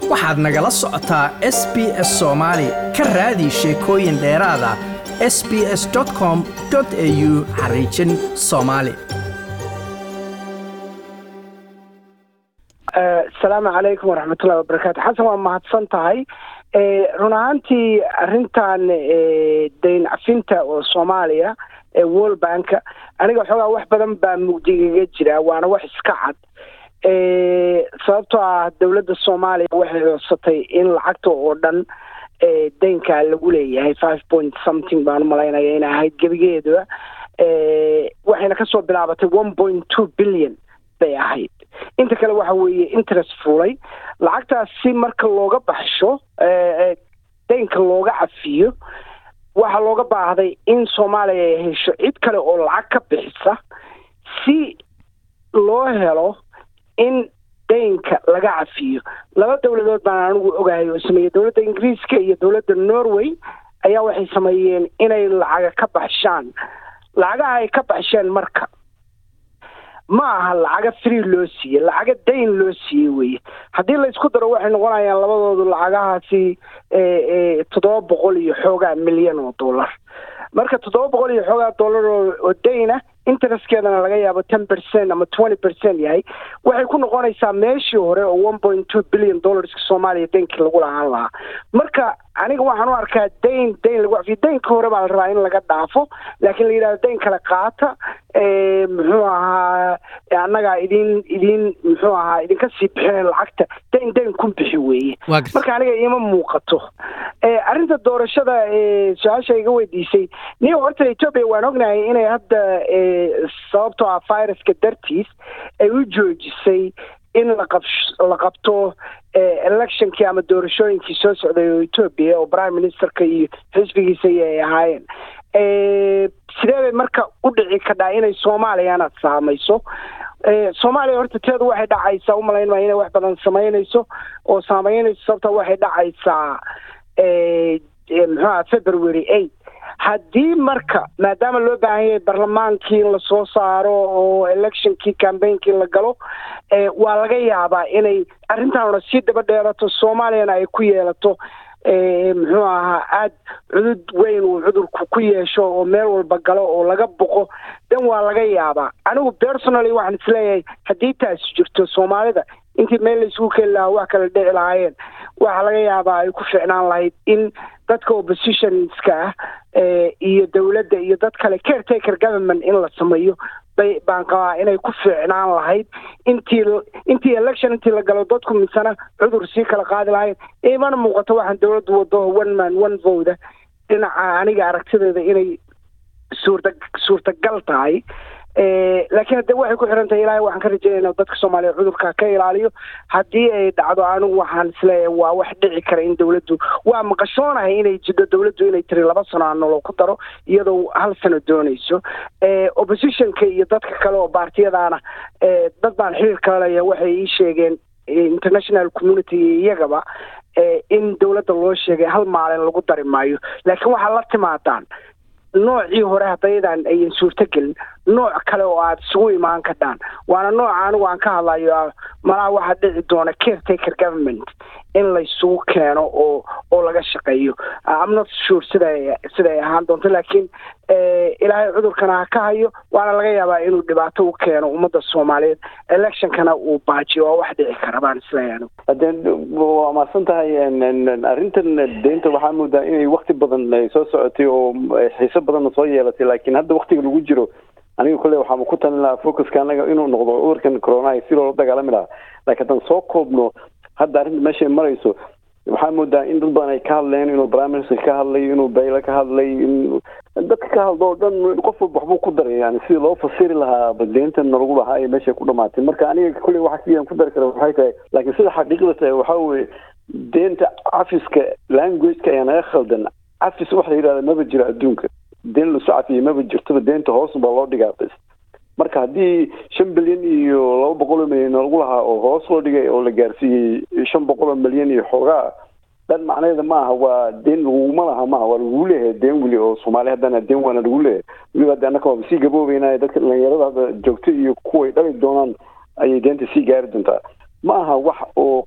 waxaad nagala socotaa s b s soomaali ka raadi sheekooyin dheeraada s b s com au xariijin soomaali asalaamu calaykum waraxmatullahi wabarakaatu xasan waa mahadsan tahay run ahaantii arrintan dayn cafinta oo soomaaliya ee world banka aniga xoogaa wax badan baa mugdigaga jira waana wax iska cad sababtoo ah dowladda soomaaliya waxay codsatay in lacagta oo dhan daynkaa lagu leeyahay five point something baan umalaynaya inay ahayd gebigeeduba waxayna kasoo bilaabatay one point two billion bay ahayd inta kale waxa weeye interest fulay lacagtaas si marka looga baxsho daynka looga cafiyo waxaa looga baahday in soomaaliya ay hesho cid kale oo lacag ka bixisa si loo helo in daynka laga cafiyo laba dowladood baan anigu ogahay oo sameeyey dowladda ingiriiska iyo dowladda norway ayaa waxay sameeyeen inay lacaga ka baxshaan lacagaha ay ka baxsheen marka ma aha lacaga free loo siiyey lacaga dayn loo siiyey weye haddii laysku daro waxay noqonayaan labadoodu lacagahaasi toddoba boqol iyo xoogaa milyan oo dollar marka toddoba boqol iyo xoogaa dollar oo dayna interestkeedana laga yaabo ten percent ama twenty percent yahay waxay ku noqonaysaa meeshii hore oo one point two billion dollarska soomaaliya daynkii lagu lahaan lahaa marka aniga waxaan u arkaa dayn dayn lagu cafiyo daynka hore baa la rabaa in laga dhaafo laakiin la yidhahdo dayn kale qaata muxuu ahaa annagaa idin idin muxuu ahaa idinka sii bixina lacagta dayn dayn ku bixi weeye marka aniga iima muuqato arrinta doorashada su-aasha iga weydiisay niyo horta etoobiya waan ognahay inay hadda sababtoo ah viruska dartiis ay u joojisay in laqab la qabto electionkii ama doorashooyinkii soo socday oo etoobiya oo prime ministerka iyo xisbigiisa ay ahaayeen sidee bay marka u dhici kadhaa inay soomaaliyana saamayso soomaaliya horta teedu waxay dhacaysaa umalayn maa inay wax badan samaynayso oo saameynayso sababta waxay dhacaysaa muxuuha february eight haddii marka maadaama loo baahan yahay barlamaankii in lasoo saaro oo electionkii cambainkii la galo waa laga yaabaa inay arrintaanuna sii daba dheerato soomaaliyana ay ku yeelato muxuu ahaa aada cudud weyn uu cudurku ku yeesho oo meel walba galo oo laga boqo dan waa laga yaabaa anigu personally waxaan isleeyahay haddii taasi jirto soomaalida intii meel laisugu keeni lahaa wax kala dhici lahaayeen waxaa laga yaabaa ay ku ficnaan lahayd in dadka oppositionska ah iyo dowladda iyo dad kale caretaker government in la sameeyo bay baan qabaa inay ku fiicnaan lahayd intii intii election intii la galo dadku misana cudur sii kala qaadi lahayd imana muuqato waxaan dowladdu wado one man one voda dhinaca aniga aragtideeda inay suurta suurtagal tahay laakiin hadde waxay ku xiran tahay ilaahay waxaan ka rajeynayna dadka soomaaliya cudurka ka ilaaliyo haddii ay dhacdo anigu waxaan isleeyahay waa wax dhici kara in dowladdu waa maqashoonahay inay jidho dowladdu inay tiri laba sano aan nolol ku daro iyadoo hal sano doonayso oppositionka iyo dadka kale oo baartiyadaana dad baan xiriir kala leeyahay waxay ii sheegeen international community iyagaba in dowladda loo sheegay hal maalin lagu dari maayo laakiin waxaa la timaadaan noocii hore haddaydan ayan suurto gelin nooc kale oo aada isugu imaan kadhaan waana nooca anigu aan ka hadlayo malaha waxaa dhici doona caretaker government in laysugu keeno oo oo laga shaqeeyo amnot sure sida siday ahaan doonto laakiin ilaahay cudurkana ha ka hayo waana laga yaabaa inuu dhibaato u keeno ummadda soomaaliyeed electionkana uu baajiyo waa wax dhici kara baan isleeyahay anigu hadeen waa mahadsan tahay arrintan deynta waxaa moodaa inay wakti badan soo socotay oo xiiso badanna soo yeelatay laakiin hadda waktiga lagu jiro aniga kolley waxaama ku talin lahaa focuska anaga inuu noqdo cudurkan coronaha si loola dagaalami lahaa laakiin haddaan soo koobno hadda arrinta meeshay marayso waxaa moodaa in dad badan ay ka hadleen inuu prime minister ka hadlay inuu bayle ka hadlay in dadka ka hadlo oo dhan qof walba waxbuu ku daray yani sidii loo fasiri lahaa badeyntan nalagu lahaa ee meeshay ku dhamaatay marka aniga kolley waxa kiyaan ku dari kara waxay tahay laakiin sida xaqiiqda tahay waxaa weye deenta cafiska languageka ayaa naga khaldan cafis waxa la yidhahda maba jiro adduunka deen lasu cafiyey maba jirtoba deenta hoos baa loo dhigaa bas marka haddii shan bilyan iyo laba boqol oo milyan lagu lahaa oo hoos loo dhigay oo la gaarsiiyey shan boqol oo milyan iyo xoogaa dhan macnaheeda ma aha waa deen laguma laha maaha waa lagu leeyahay deen weli oo soomaali haddana deen waana lagu leeyahay weliba hadda annaka waaba sii gaboobeynaya dadka dhalinyarada hadda joogto iyo kuway dhali doonaan ayay deenta sii gaari doontaa ma aha wax oo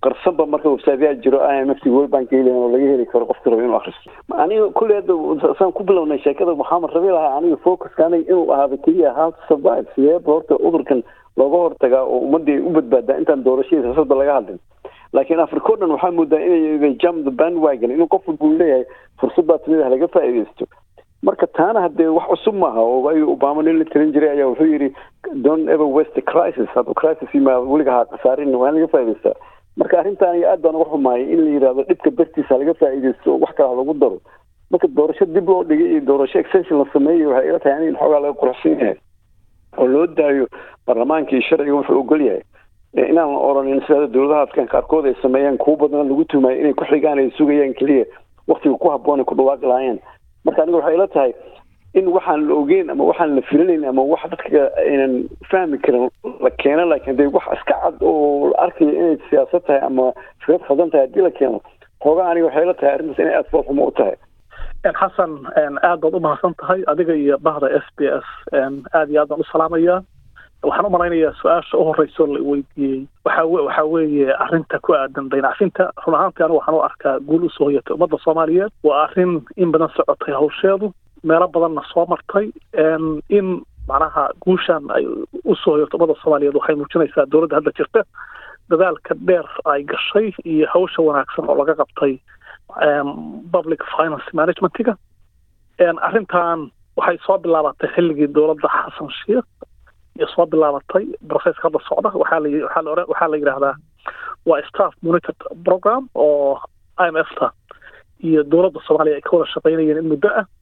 qarsanba marka websiteyaa jiro i m f t world bank helen oo laga heli karo qofka rabo inuu akristo aniga kulley hadda saan ku bilownay sheekada waxaan rabi lahaa aniga focuska aniga inuu ahaaba keliya how to survive sideeba horta cudurkan looga hortagaa oo ummadii ay u badbaadaa intaan doorashadii siyaasadda laga hadlin laakiin africa o dhan waxaa moodaa inay jam the bandwagon inuu qof walba uu leeyahay fursad baa timid ah laga faa'iidaysto marka taana haddee wax cusub maaha oo waayo obama nin la tirin jiray ayaa wuxuu yidhi don't ever waste a crisis hadduu crisis yimaado weliga ha khasaarin waa in laga faa'idaystaa marka arrintan aniga aad baan uga xumaayay in la yidhahdo dhibka bartiisa laga faa'iidaysto wax kale ha lagu daro marka doorasho dib loo dhigay iyo doorasho extension la sameeyey waxay ila tahay in xoogaa laga quruxsan yahay oo loo daayo baarlamaanka iyo sharciga wuxuu ogol yahay inaan la oranin sida dowladaha afkaan qaarkood ay sameeyaan kuwo badan lagu tumayo inay ku xigaan ay sugayaan keliya waktiga ku habboon ay ku dhawaaqi lahaayeen marka aniga waxay ila tahay in waxaan la ogeyn ama waxaan la filinayn ama wax dadka aynan fahmi karin la keeno laakiin dee wax iska cad oo la arkayo inay siyaasad tahay ama fikrad khaldan tahay haddii la keeno hoogaa aniga waxay ila tahay arrintaas inay aada foolxumo u tahay xasan aad baad u mahadsan tahay adiga iyo bahda s b s aad iyo aad baan u salaamayaa waxaan u malaynayaa su-aasha u horeyso la weydiiyey waxa waxa weeye arrinta ku aadan daynacfinta run ahaantii anigu waxaan u arkaa guul usoo hoyatay ummadda soomaaliyeed waa arrin in badan socotay hawsheedu meelo badanna soo martay in macnaha guushan ay usoo hoyato ummadda soomaaliyeed waxay muujinaysaa dowladda hadda jirta dadaalka dheer ay gashay iyo hawsha wanaagsan oo laga qabtay public finance managementiga arrintan waxay soo bilaabatay xilligii dowladda xasan sheikh iyo soo bilaabatay processka hadda socda waxaa la waxaa la oran waxaa la yidhaahdaa waa staff monitored program oo i m f ta iyo dowladda soomaaliya ay ka wada shaqaynayeen in muddo ah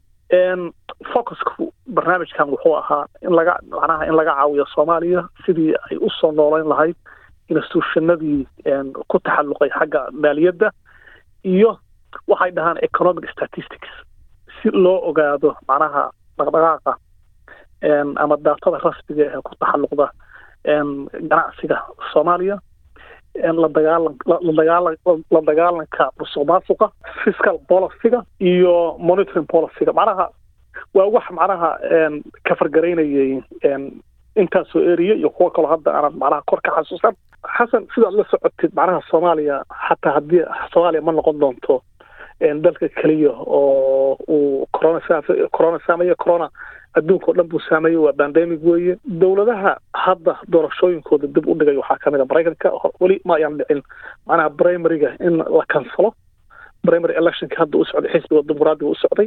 focusku barnaamijkan wuxuu ahaa in laga macnaha in laga caawiyo soomaaliya sidii ay usoo nooleyn lahayd institutionadii ku taxalluqay xagga maaliyadda iyo waxay dhahaan economic statistics si loo ogaado macnaha dhaqdhaqaaqa ama daatada rasmiga ee ku taxalluqda ganacsiga soomaaliya la dagaalan la dagaalan la dagaalanka musuq maasuqa fiscal policyga iyo monitoring policyga macnaha waa wax macnaha ka fargaraynayay intaasoo eriya iyo kuwo kaloo hadda aanan macnaha kor ka xasuusan xasan sidaad la socotid macnaha soomaaliya xataa haddii soomaaliya ma noqon doonto dalka keliya oo uu corona corona saameeye corona adduunka o dhan buu saameeyey waa bandemic weeye dowladaha hadda doorashooyinkooda dib u dhigay waxaa kamid a maraykanka weli ma ayaan dhicin macnaha primaryga in la kansalo primary electionka hadda u socday xisbiga dimuqraadiga u socday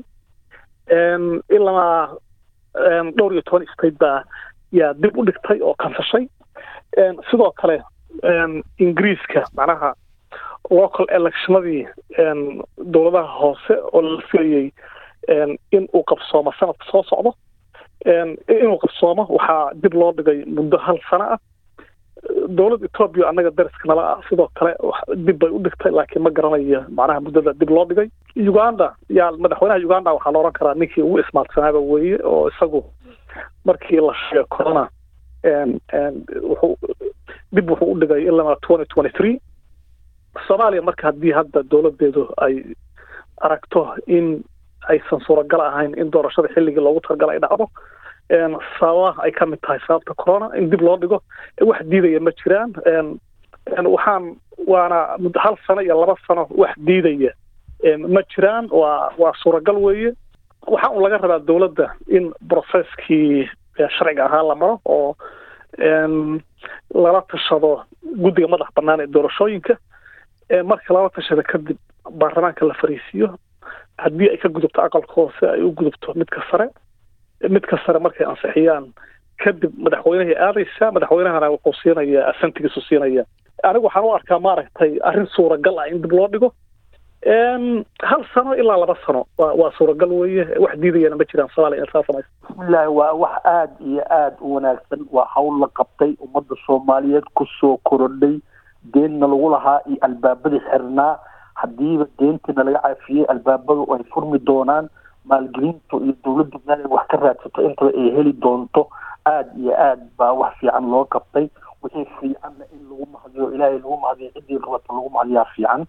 ilaa dhowr iyo toban state baa yaa dib u dhigtay oo kansashay sidoo kale ingiriiska macnaha local electionadii dowladaha hoose oo la filayey in uu qabsoomo sanadka soo socdo inuu qabsoomo waxaa dib loo dhigay muddo hal sano ah dowladda etoobiya annaga dariska nala ah sidoo kale dib bay u dhigtay laakiin ma garanayo macnaha muddada dib loo dhigay uganda yaa madaxweynaha uganda waxaa la odhan karaa ninkii ugu ismaadsanaaba weeye oo isagu markii la sheegay corona wuxuu dib wuxuu u dhigay ilaa twenty twenty three soomaaliya marka haddii hadda dowladeedu ay aragto in aysan suuragal ahayn in doorashada xilligii loogu talagala ay dhacdo sababaha ay ka mid tahay sababta corona in dib loo dhigo wax diidaya ma jiraan waxaan waana hal sano iyo laba sano wax diidaya ma jiraan waa waa suuragal weeye waxaa un laga rabaa dowladda in processkii sharciga ahaa la maro oo lala tashado guddiga madax bannaan ee doorashooyinka marka lala tashada kadib baarlamaanka la fariisiiyo haddii ay ka gudubto aqalka hoose ay u gudubto midka sare midka sare markay ansixiyaan kadib madaxweynehay aadaysaa madaxweynahana wuxuu siinayaa asantigiisu siinaya anigu waxaan u arkaa maaragtay arrin suuragal ah in dib loo dhigo hal sano ilaa laba sano waa waa suuragal weeye wax diidayana ma jiraan soomaaliya in saa samaysa bismillahi waa wax aada iyo aada u wanaagsan waa hawl la qabtay ummadda soomaaliyeed kusoo korodhay deenna lagu lahaa iyo albaabadii xirnaa haddiiba deentiina laga caafiyey albaabadu ay furmi doonaan maalgelinta iyo dowladdu meel ay wax ka raadsato intaba ay heli doonto aada iyo aad baa wax fiican loo qabtay wixii fiicanna in lagu mahadiyo ilaahay lagu mahadiyo ciddii rabata lagu mahadiyaa fiican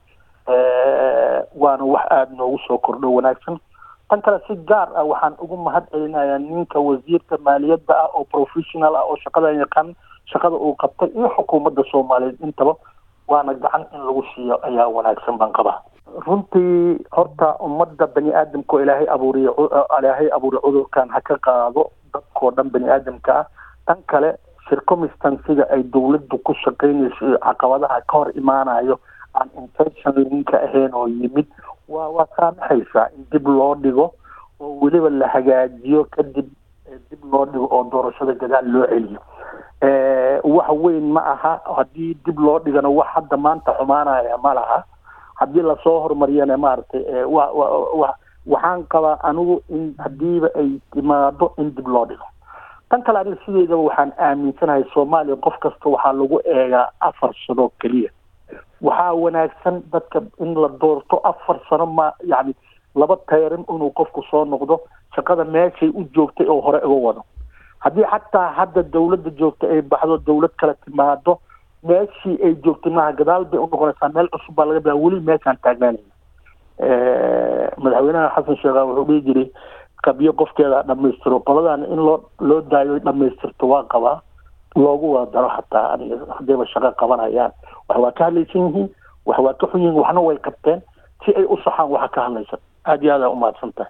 waana wax aada noogu soo kordho wanaagsan tan kale si gaar ah waxaan ugu mahad celinayaa ninka wasiirka maaliyadda ah oo professional ah oo shaqadan yaqaan shaqada uu qabtay iyo xukuumadda soomaaliyeed intaba waana gacan in lagu siiyo ayaa wanaagsan baan qabaa runtii horta ummadda bani aadamka oo ilaahay abuuriy ilaahay abuuriy cudurkan ha ka qaado dadkoo dhan bani aadamka ah tan kale circumstanciga ay dowladdu ku shaqaynayso iyo caqabadaha ka hor imaanayo aan intentionlinka ahayn oo yimid waa waa saamaxaysaa in dib loo dhigo oo weliba la hagaajiyo kadib dib loo dhigo oo doorashada gadaal loo celiyo wax weyn ma aha haddii dib loo dhigana wax hadda maanta xumaanaya ma laha haddii lasoo horumariyana maaragtay wa wa waxaan qabaa anigu in hadiiba ay timaado in dib loo dhigo tan kale aniga sideedaba waxaan aaminsanahay soomaaliya qof kasta waxaa lagu eegaa afar sano keliya waxaa wanaagsan dadka in la doorto afar sano ma yacni laba tayrin inuu qofku soo noqdo shaqada meeshay u joogtay oo hore uga wado haddii xataa hadda dawladda joogta ay baxdo dawlad kale timaado meeshii ay joogtay maaha gadaal bay unoqonaysaa meel cusub baa laga biaa weli meeshaan taagnaanayna madaxweynaha xasan sheekha wuxuu dhihi jiray qabyo qofkeeda dhamaystiro qoladan in loo loo daayo dhamaystirto waa qabaa loogu wada daro hataa aniga haddayba shaqo qabanayaan wax waa ka hadlaysan yihiin wax waa ka xun yihiin waxna way qabteen si ay u saxaan waxa ka hadlaysan aada iyo aada umahadsan tahay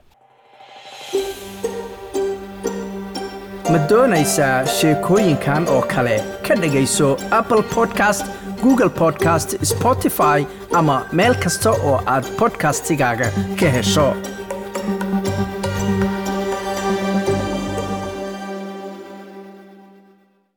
ma doonaysaa sheekooyinkan oo kale ka dhegayso apple podcast google podcast spotify ama meel kasta oo aad podcastigaaga ka hesho